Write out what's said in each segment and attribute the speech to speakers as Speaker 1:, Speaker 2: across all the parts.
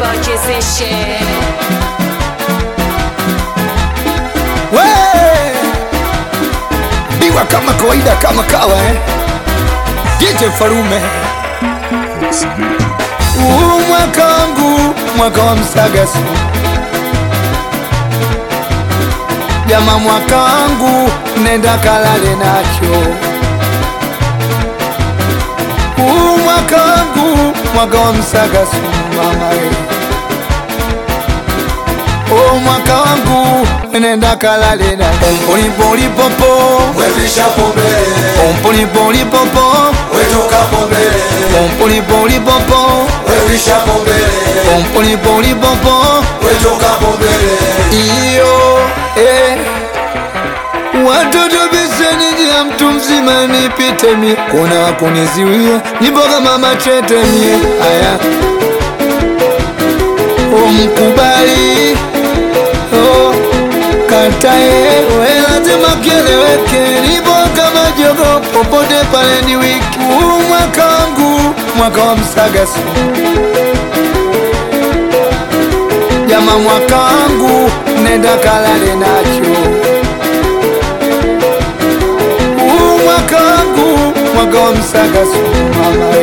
Speaker 1: wachezeshe
Speaker 2: We! Biwa kama kawaida kama kawa eh? DJ Farume Huu mwaka wangu mwaka wa msagasu Jama mwaka wangu nenda kalale nacho Huu mwaka wangu mwaka wa msagasu mama we O mwaka wangu nenda kalale na Pompolipoli popo
Speaker 3: Wevisha pombe,
Speaker 2: Pompolipoli popo
Speaker 3: wetoka pombe,
Speaker 2: Pompolipoli popo
Speaker 3: wevisha pombe,
Speaker 2: Pompolipoli popo
Speaker 3: wetoka pombe.
Speaker 2: Iyo eh Watoto beseni njia mtu mzima nipite mie Kuna wakuniziwia nipo kama machete mie Aya Umkubali oh, Katae we lazima kieleweke Nipo kama jogo popote pale ni wiki Huu mwaka wangu mwaka wa msagasu Jama mwaka wangu nenda kalale nacho Huu mwaka wangu mwaka wa msagasu mama we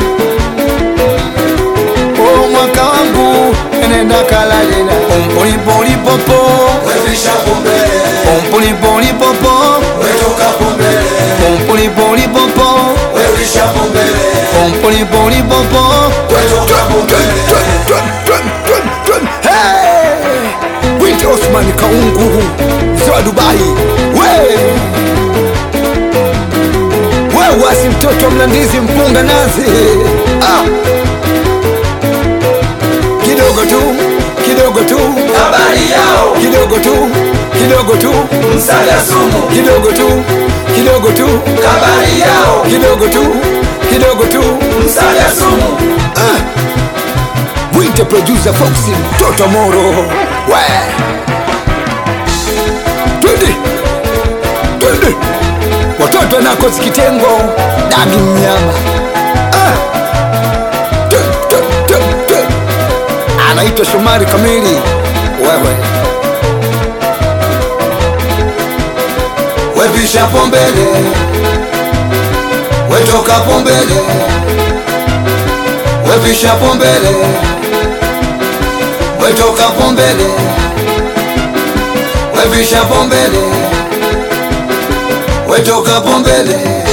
Speaker 2: Huu mwaka wangu nenda kalale na Pompolipoli popo
Speaker 3: Wevisha pombe,
Speaker 2: Pompolipoli popo
Speaker 3: wetoka pombe,
Speaker 2: Pompolipoli popo
Speaker 3: wevisha pombe,
Speaker 2: Pompolipoli popo
Speaker 3: wetoka pombe.
Speaker 2: Hey! Winti Osman Kaungu mzee wa Dubai we we wasi mtoto wa Mlandizi mpunga nazi ah! kidogo tu kidogo tu
Speaker 3: Habari yao,
Speaker 2: kidogo tu kidogo tu
Speaker 3: msaga sumu.
Speaker 2: kidogo tu kidogo tu
Speaker 3: Habari yao,
Speaker 2: kidogo tu kidogo tu
Speaker 3: msaga sumu.
Speaker 2: Mwite producer Foxy mtoto Moro we twende twende watoto nako sikitengo dagi mnyama ah. Twe, twe, twe, twe. anaitwa Shomari Kamili wewe
Speaker 3: Wevisha pombele, wetoka pombele, wevisha pombele, wetoka pombele, wevisha pombele, wetoka pombele.